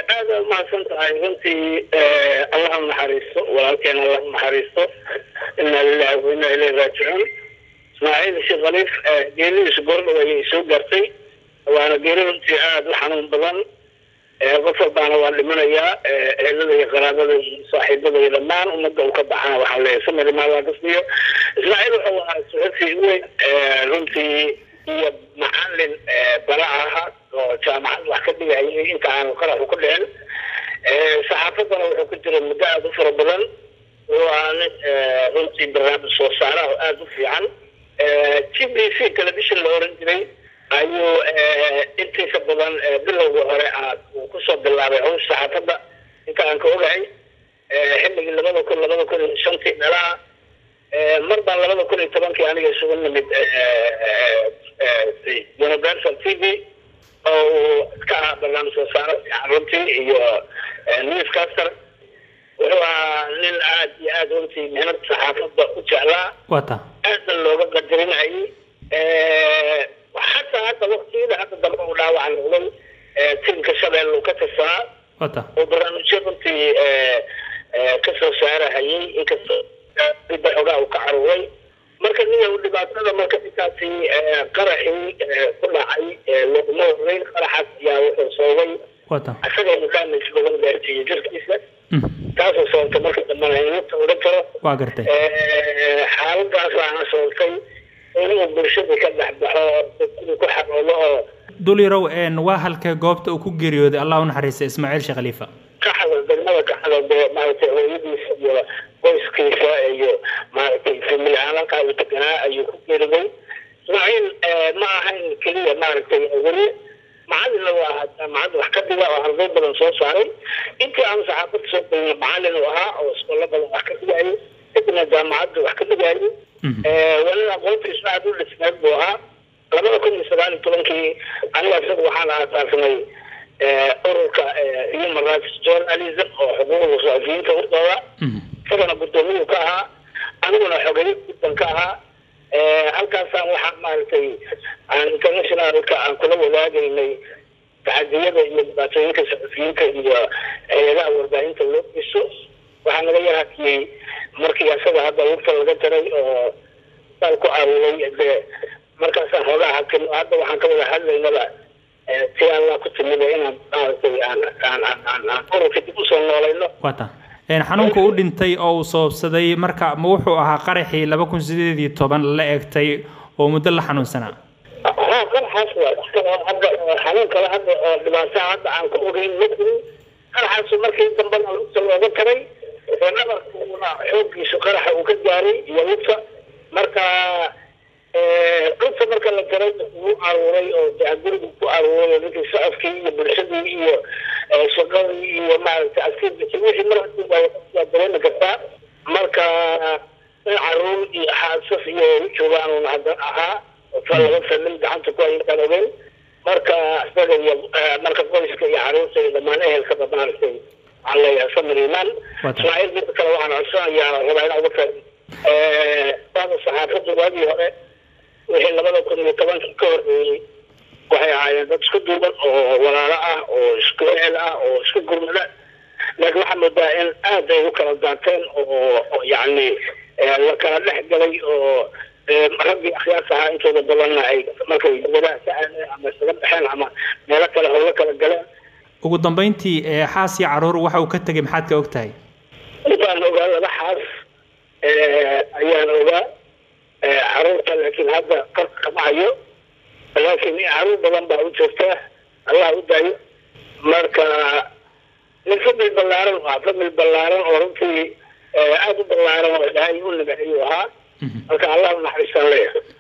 aada umahadsan tahay runtii allah u naxariisto walaalkeena allah u naxariisto inaa lilahi wa inaa ilayhi raajicuun ismaaciil sheekh khaliif geeridiisu goordhow ayay soo gaartay waana geeri runtii aada u xanuun badan qof walbaana waa dhimanayaa ehelada iyo qaraabada iyo saaxiibada iyo dhammaan ummadda uu ka baxana waxaa leeyahay samir maalaa kasbiyo ismaaciil wuxuu ahaa suxufi weyn runtii iyo macalin bara aha oo jaamacad wax ka dhigayay inta aanu qaraxu ku dhicin saxaafadana wuxuu ku jira muddo aada u fara badan wuxuu ahaa nin runtii barnaamij soo saaraha aada u fiican t b c television la oran jiray ayuu intiisa badan bilowga hore aad uu kusoo bilaabay hawsha saxaafadda inta aan ka ogahay xilligii labada kun labada kun iyo shantii meelaha mar baan labada kun iyo tobankii aniga isugu nimid universal t v oo uu ka ahaa barnaamij soo saaro fiican runtii iyo newscaster wuxuu ahaa nin aad iyo aad runtii mehnad saxaafadda u jeclaa wata aadna looga qadarinayay xataa hadda waktiyada hadda dambe uu dhaawaca noqday tiimka shabeelle uu ka tirsanaa wata oo barnaamijyo runtii kasoo saarahayay inkastoo cidda xogaa uu ka caruuray marka niya dhibaatada marka intaasi qaraxii ku dhacay looguma horeyn qaraxaas ayaa wuxuu sababay wata isaga uu damage badan gaarsiiyey jirkiisa taasoo sababta marka dambena inta odhan karo waa gartay xaaladaas waana sababtay inuu bulshada ka dhex baxo oo ku xaroodo oo dulirow waa halkee goobta uu ku geeriyooday allah u naxariista ismaaciil sheekh khaliifa ka xadal degmada ka xadal dee maaragtay hooyadiisa iyo qoyskiisa iyo maaragtay famili ahaan halkaa uu deganaa ayuu ku geeriday ismaaciil ma ahayn keliya maaragtay weli macalinna waa ahaa jaamacadda wax ka dhiga oo arday badan soo saaray intii aanu saxaafadda soo gelina macalin uu ahaa oo iskoolo badan wax ka dhigayay kadibna jaamacadda wax ka dhigayay weli aqoontiisu aad u dhismeed buu ahaa labada kun iyo sagaal iyo tobankii aniga isaga waxaan aasaasnay ururka human rights journalism oo xuquuqda saxufiyiinta urdooda isagana guddoomiyuu ka ahaa aniguna xogeyo gudban ka ahaa halkaasaan waxaa maaragtay aan internationalka aan kula wadaagaynay tacadiyada iyo dhibaatooyinka saxufiyiinta iyo hay-adaha warbaahinta loo geysto waxaa naga yar hakiyey markii asaga hadda lugta laga jaray oo saal ku caawilay dee markaasaan xoogaa hakin hadda waxaan ka wada hadlaynaba si allah ku timida inaan maaragtay aan aan aan aan aan ururka dib usoo noolayno wata xanuunka u dhintay oo uu sababsaday marka ma wuxuu ahaa qaraxii laba kun sideed iyo toban la egtay oo muddo la xanuunsanaa haa qaraxaas waa wax kale oo hadda xanuun kale hadda oo dhibaataa hadda aan ka ogeyn ma jirin qaraxaasu markii dambena lugta looga taray oo dhabarkuuna xooggiisu qaraxa uu ka gaaray iyo lugta marka lugta marka la jaray wuu aruuray oo dee gurigu ku aruuray oo ninkii socodkii iyo bulshadii iyo shaqadii iyo maaragtay activity wixii mar hadii waa dareemi kartaa marka in caruur iyo xaasas iyo joogaan hadda ahaa laba famil gacanta ku hayintaan ogeyn marka isaga iyo marka qoyska iyo caruurta iyo dhammaan ehelkaba maaragtay waxaan leeyahay samir imaan ismaaciil midda kale waxaan codsanayaa rabaa inaan uga faaid bada saxaafadda waagii hore wixii labada kun iyo tobankii ka horreeyey waxay ahaayeen dad isku duuban oo walaalo ah oo isku ehel ah oo isku gurmada laakiin waxaa moodaa in aad ay u kala daateen oo yacni la kala dhex galay oo raggii akhyaarta ahaa intooda badanna ay markay dibadaha ka aadeen ama isaga baxeen ama meelo kale howlo kala galeen ugu dambeyntii xaas iyo caruur waxa uu ka tegay maxaad ka og tahay intaan ogaa laba xaas ayaan ogaa caruurta laakiin hadda qarka kama hayo laakiin caruur badan baa u joogta allah u daayo marka nin famil ballaaran waa famil ballaaran oo runtii aada u ballaaran oo ilaahay u nabaciyuu ahaa marka allah u naxariistaan leeyahay